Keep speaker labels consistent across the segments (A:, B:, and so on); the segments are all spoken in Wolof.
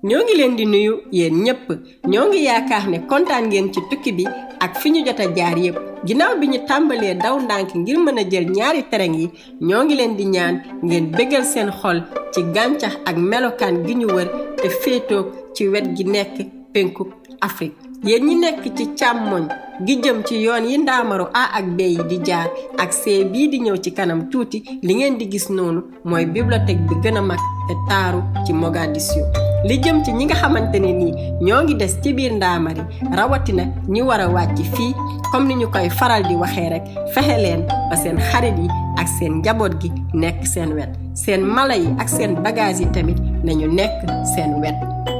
A: ñoo ngi leen di nuyu yéen ñépp ñoo ngi yaakaar ne kontaan ngeen ci tukki bi ak fi ñu jot a jaar yépp ginnaaw bi ñu tàmbalee daw ndànk ngir mën a jël ñaari terrain yi ñoo ngi leen di ñaan ngeen bëggal seen xol ci gàncax ak melokaan gi ñu wër te féetoog ci wet gi nekk penku Afrique yéen ñi nekk ci càmmoñ gi jëm ci yoon yi ndaamaru A ak B yi di jaar ak C bii di ñëw ci kanam tuuti li ngeen di gis noonu mooy bibliothèque bi gën a mag te taaru ci Mogadiscio li jëm ci ñi nga xamante ne nii ñoo ngi des ci biir ndaamari rawatina ñi war a wàcc fii comme ni ñu koy faral di waxee rek fexe leen ba seen xarit yi ak seen njaboot gi nekk seen wet seen mala yi ak seen bagage yi tamit nañu nekk seen wet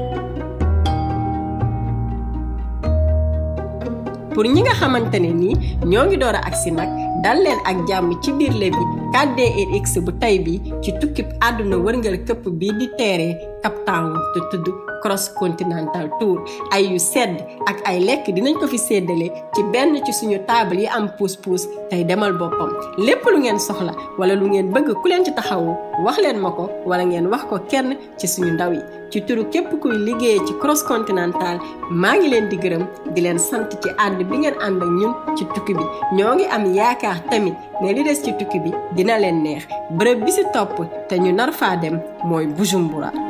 A: pour ñi nga xamante ne nii ñoo ngi door a agsi nag dal leen ak jàmm ci biir Lévi 4DX bu tey bi ci tukkib àdduna wërngal këpp bii di teeree Cape Town te tudd Cross Continental Tour ay yu sedd ak ay lekk dinañ ko fi séddale ci benn ci suñu table yi am puus-puus tey demal boppam lépp lu ngeen soxla wala lu ngeen bëgg ku leen ci taxawu wax leen ma ko wala ngeen wax ko kenn ci suñu ndaw yi ci turu képp kuy liggéeyee ci Cross Continental maa ngi leen di gërëm di leen sant ci ànd bi ngeen ànd ak ñun ci tukki bi ñoo ngi am yaakaar tamit ne li des ci tukki bi dina leen neex bërëb bi si topp te ñu nar faa dem mooy Bujumbura